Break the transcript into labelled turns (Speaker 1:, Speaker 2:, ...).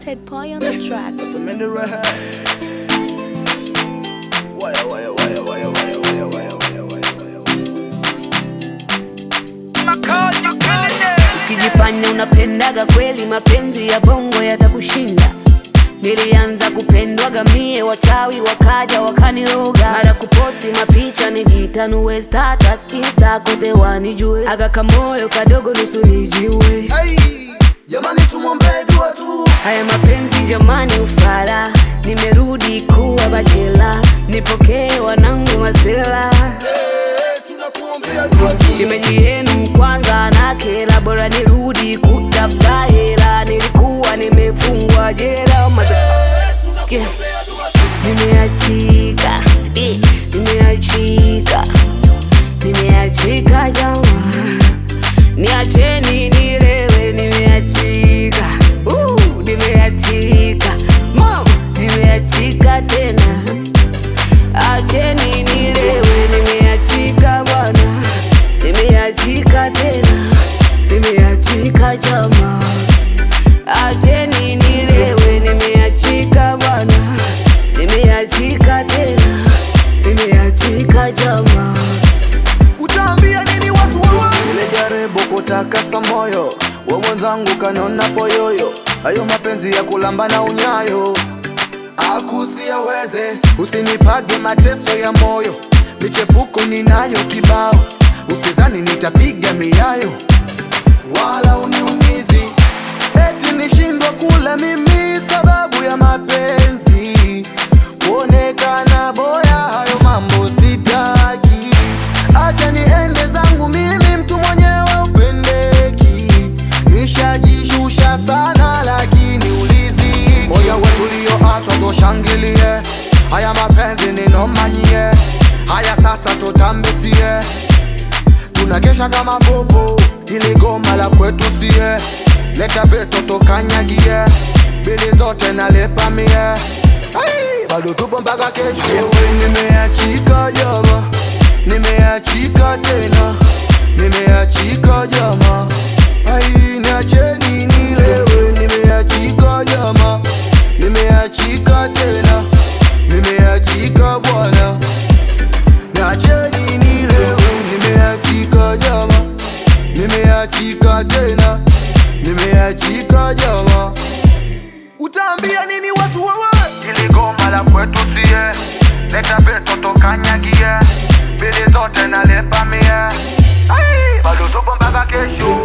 Speaker 1: Ted Pie on the track.
Speaker 2: Samini Raha. Waya, waya, waya, waya, waya, waya, waya, waya, waya, waya.
Speaker 3: Ukijifanya unapendaga kweli, mapenzi ya bongo yatakushinda. Nilianza kupendwaga mie, wachawi wakaja wakaniroga, mara kuposti mapicha nijitanue status insta kote wanijue, aga kamoyo kadogo nusu nijiue.
Speaker 2: Hey, jamani tumwombee dua tu.
Speaker 3: Haya mapenzi jamani, ufala, nimerudi kuwa bachela, nipokee wanangu masela
Speaker 2: Hey, tunakuombea dua tu.
Speaker 3: Shemeji yenu kwanza na kela, bora nirudi kutafuta hela. Nilikuwa nimefungwa jela, motherfucker. Nimeachika, eh, nimeachika, nimeachika jamaa, niacheni nilewe. Nimeachika, uh, nimeachika mama, nimeachika tena, acheni nilewe. Nimeachika bwana, nimeachika tena, nimeachika jamaa, acheni nilewe. Nimeachika bwana, nimeachika tena, nimeachika jamaa.
Speaker 2: Utaambia nini watu wawa? Nilijaribu kutakasa moyo wa mwenzangu kanona poyoyo, hayo mapenzi ya kulamba unyayo akusiaweze. Usinipage mateso ya moyo, michepuko ninayo kibao, usizani nitapiga miayo wala uniumizi, eti nishindwa kula mimi sababu ya mapenzi, kuonekana boya, hayo mambo sitaki. Acha niende zangu mimi, mtu mwenyewe upendeki, nishajishusha sana, lakini uliziki. Moyo wetu ulioachwa toshangilie, haya mapenzi ninomanyie, haya sasa tutambisie tunakesha kama bobo, ili goma la kwetu sie, leta veto tokanyagie, bili zote nalipa mie, Ai, bado tupo mpaka kesho. Ewe nimeachika jama, nimeachika tena, nimeachika jama, ai niacheni nilewe, nimeachika jama, nimeachika tena, nimeachika bwana Niacheni nilewe, nimeachika jama, nimeachika tena, nimeachika jama. Utaambia nini watu wawa? Ili goma la kwetu sie, leta beto tokanyagie, bili zote nalipa mie, Ai, bado tupo mpaka kesho.